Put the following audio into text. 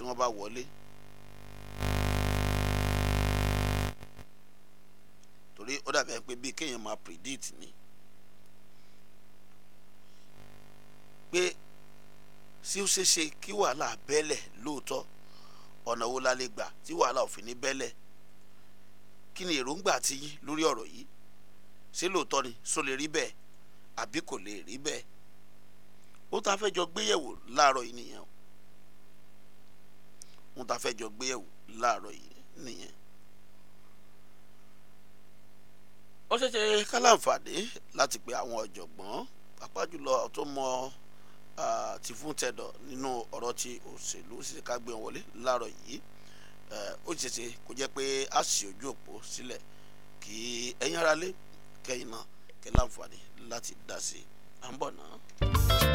tí wọ́n bá wọlé. torí ó dàbí pé bí kéèyàn máa predict ni pé sí ó ṣeé ṣe kí wàhálà bẹ́lẹ̀ lóòótọ́ ọ̀nà wo la lè gbà tí wàhálà ò fi ní bẹ́lẹ̀ kí ni èròǹgbà ti yín lórí ọ̀rọ̀ yìí ṣé lóòótọ́ ni só lè rí bẹ́ẹ̀ àbí kò lè rí bẹ́ẹ̀ ó ta fẹ́ jọ gbéyẹ̀wò láàárọ̀ yìí nìyẹn ó ta fẹ́ jọ gbéyẹ̀wò láàárọ̀ yìí nìyẹn. ó ṣeé ṣe ká láǹfààní láti pe àwọn ọ̀jọ̀gbọ́n pàápàá jùlọ tó mọ ti fún tẹ̀dọ̀ nínú ọ̀rọ̀ ti òṣèlú ṣe ká gbé wọn wọlé láàárọ̀ yìí ó ṣeé ṣe kó jẹ́ pé a sì ojú òpó sílẹ̀ kí ẹ̀yin aráalé kẹ́yìn náà kẹ́ láǹfààní láti dá sí i à ń bọ̀ náà.